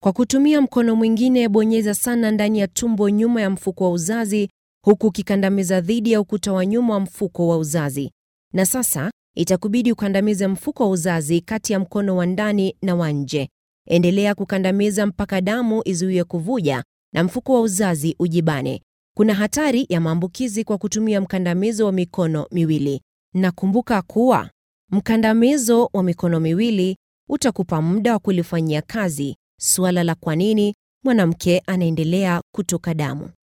Kwa kutumia mkono mwingine, bonyeza sana ndani ya tumbo nyuma ya mfuko wa uzazi huku ukikandamiza dhidi ya ukuta wa nyuma wa mfuko wa uzazi. Na sasa itakubidi ukandamize mfuko wa uzazi kati ya mkono wa ndani na wa nje. Endelea kukandamiza mpaka damu izuie kuvuja na mfuko wa uzazi ujibane. Kuna hatari ya maambukizi kwa kutumia mkandamizo wa mikono miwili. Na kumbuka kuwa mkandamizo wa mikono miwili utakupa muda wa kulifanyia kazi suala la kwa nini mwanamke anaendelea kutoka damu.